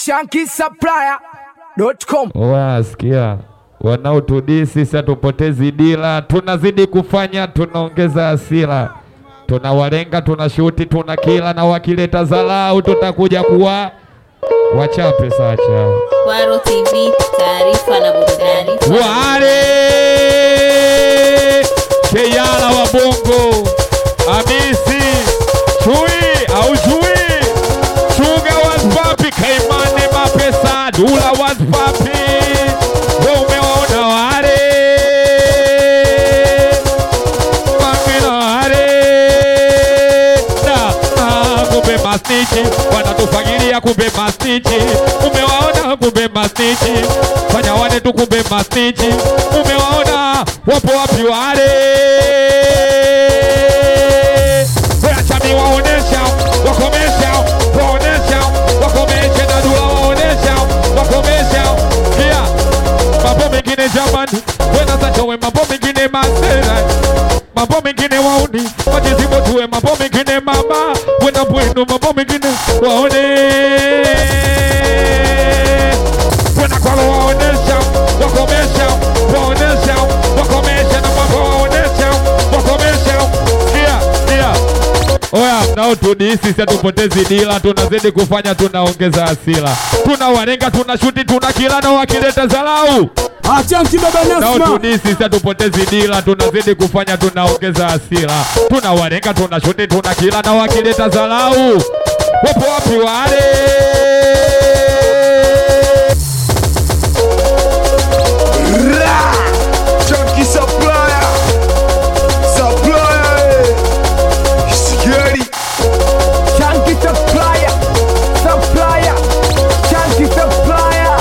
shankisupplier.com. Wasikia wanaotudii sisi, hatupotezi dila, tunazidi kufanya, tunaongeza hasira, tunawalenga, tunashuti, tuna kila na wakileta zalau tutakuja kuwa wachape sacha Kwaro TV, taarifa na burudani. wale Keyala wa Bongo Hamisi Chui au Chui Chuga was papi Kaimane mapesa Dula was papi Wewe umewaona wale Mamina wale Na ah, kumbe mastichi wanatufagilia kumbe mastichi umewaona kumbe mastichi fanya wane tu kumbe mastichi umewaona wapo wapi wale Wachami waonesha wakomesha waonesha wakomesha na dula waonesha wakomesha kia mambo mengine jamani wena zachowe mambo mengine masera mambo mengine wauni wajizibo tuwe mambo mengine mama wena bwenu mambo mengine waone wena kwalo waonesha wakomesha waonesha wakomesha na mambo waonesha wakomesha kia kia Oya, mnaotudii sisi hatupotezi dila, tunazidi kufanya, tunaongeza hasira, tunawalenga, tunashuti, tuna kila na wakileta zalau Achanki baba nao Nasma. tudii sisi hatupotezi dila, tunazidi kufanya, tunaongeza hasira, tunawalenga, tunashuti, tuna kila na wakileta zalau. Wapo wapi wale? Ra! Chunky supplier! Supplier! eh. Scary! Chunky supplier. Supplier. Chunky supplier.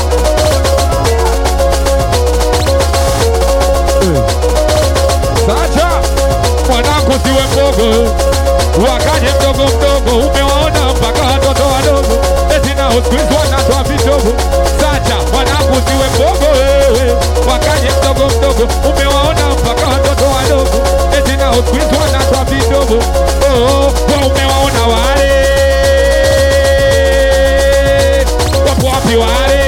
Sacha mwanangu, siwe mbogo, wakaje mdogo mdogo, umewaona mpaka watoto wadogo, eti nao siku hizi wanatoa vidogo. Sacha mwanangu, siwe mbogo wewe, wakaje mdogo mdogo, umewaona mpaka watoto wadogo, eti nao siku hizi wanatoa vidogo. Oh, oh, wa umewaona wale, wapo wapi wale?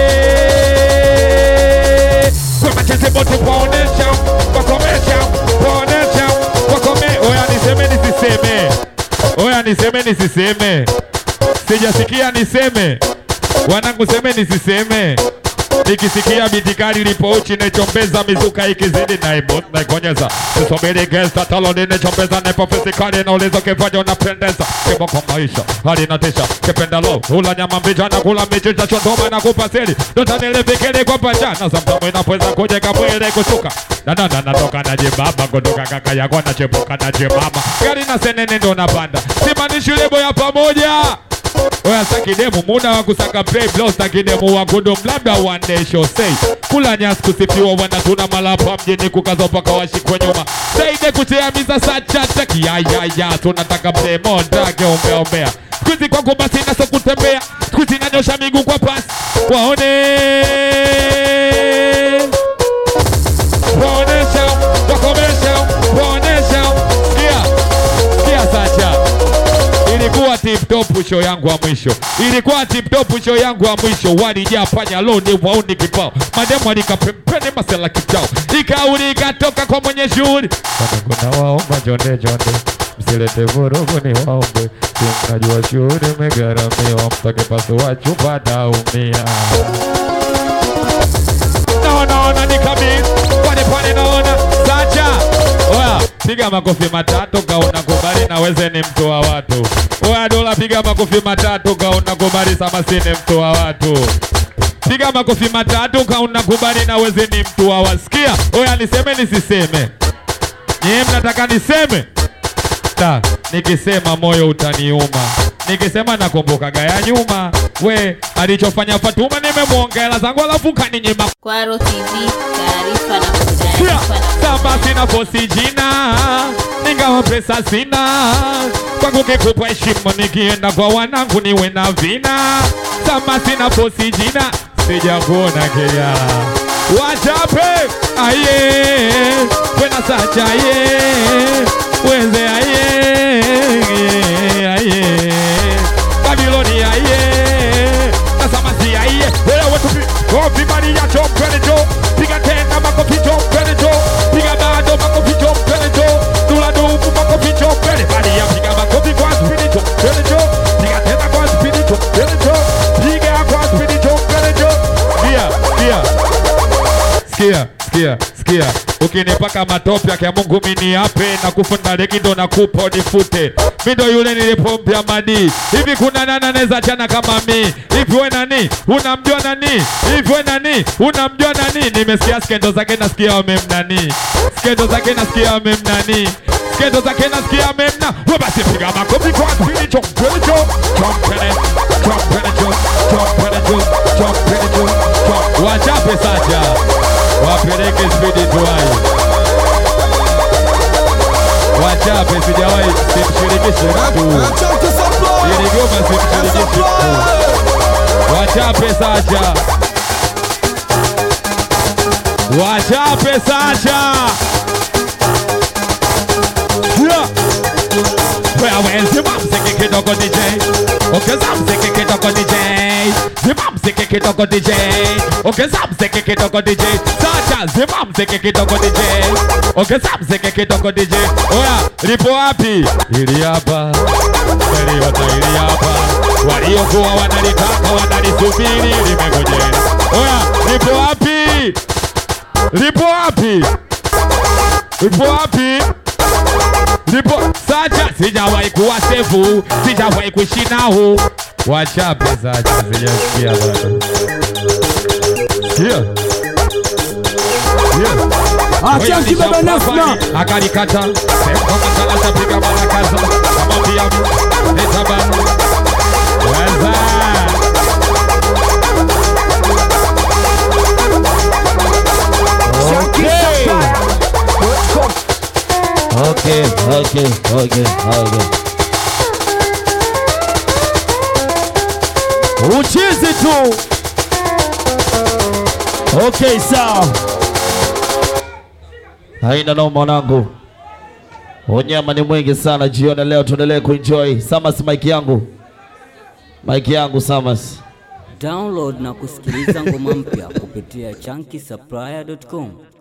Wamecheze bote kuwaonesha, wakomesha, kuwaonesha, wakome. Oya niseme nisiseme, oya niseme nisiseme, sijasikia niseme, wanangu seme nisiseme. Nikisikia bitikari lipo uchi nechombeza mizuka ikizidi na ibu naikonyeza sisubiri gesta taloni nechombeza nepo fisikali naulizo kifanya unapendeza kimo kwa maisha hali natisha kipenda lo hula nyama mbicha na kula michicha chondoma na kupasili dota nilifikiri kwa pachana samtamu inapoweza kujeka mwili kushuka nanana natoka najibaba kutoka kaka yako nachepuka najimama gari na senene ndo napanda simanishi lebo ya pamoja Oya sakidemu muda wa kusaka play blow sakidemu wa kudum labda one day show say kula nyasi kusifiwa wana tuna malapa mjini kukaza mpaka washikwe nyuma saide kutea miza sacha taki ya ya ya tunataka play more drage ombea ombea skuizi kwangu basi naso kutembea skuizi nanyosha miguu kwa pasi waone waonesha wakomesha waonesha sikia sikia sacha ilikuwa tip top show yangu ya mwisho, ilikuwa tip top show yangu ya mwisho. Walijaa panya loni wauni kibao, mademu alikapempene masela kibao, ikauli ikatoka kwa mwenye shughuli. Kuna waomba jonde jonde, msilete vurugu ni waombe, si mnajua shughuli imegharamiwa, mtake pasua chupa taumia naona ona ni kabisa pale pale naona sacha oya piga makofi matatu kaona kubali na weze ni mtu wa watu oya dola piga makofi matatu kaona kubali samasi ni mtu wa watu piga makofi matatu kaona kubali na weze ni mtu wa wasikia oya niseme nisiseme nyie mnataka niseme ta nikisema moyo utaniuma nikisema nakumbukaga ya nyuma we alichofanya Fatuma nimemwongela zangu alafu kaninyima Kwaro TV, taarifa na burudani. Pia, Samba sina fosi jina ningawa pesa sina kwangu kikupa heshima nikienda kwa wanangu niwe na vina Samba sina fosi jina sijakuona kejala wachape aye wena sacha aye weze aye aye Babiloni aye nasama piga kwa spidi chongerejo. Sikia, sikia, sikia, sikia, sikia. Ukinipaka matope yake ya Mungu mini ape na kufunda leki ndo nakupa nifute. Mi ndo yule nilipompia madi. Hivi kuna nani anaweza chana kama mi? Hivi we nani? Unamjua nani? Hivi we nani? Unamjua nani? Nimesikia skendo zake nasikia wamemnani. Skendo zake nasikia wamemnani. Skendo zake nasikia wamemna. We basi piga makofi kwa spidi chongerejo. Chompene, chompene jo, chompene jo, chompene jo, chom- Wachape sacha. Wapeleke spidi tuwai. Wachape sijawahi simshirikishe mtu. Ili goma simshirikishe mtu. Wachape sacha. Wachape sacha. Yeah. Wewe zima mziki kidogo DJ Ongeza mziki kidogo DJ Zima mziki kidogo DJ Ongeza mziki kidogo DJ Sacha zima mziki kidogo DJ Ongeza mziki kidogo DJ Oya lipo wapi? Ili hapa Waliota ili hapa Waliokuwa wanalitaka wanalisubiri limengojea Oya lipo wapi? Lipo wapi? Lipo wapi? Lipo Sacha, sijawahi kuwa sefu, sijawahi kuishi nao. Wachape Sacha, sijasikia bado. Sikia. Sikia. Achanki baba Nasma. akalikata sekamasala tapiga marakaza kamwambia etabana weza ShankySupplier.com. Okay, okay, okay, okay. Uchizi tu. Okay, sawa. Haina noma mwanangu. Unyama ni mwingi sana jioni leo, tuendelee kuenjoy. Samas mic yangu. Mic yangu Samas. Download na kusikiliza ngoma mpya kupitia chunky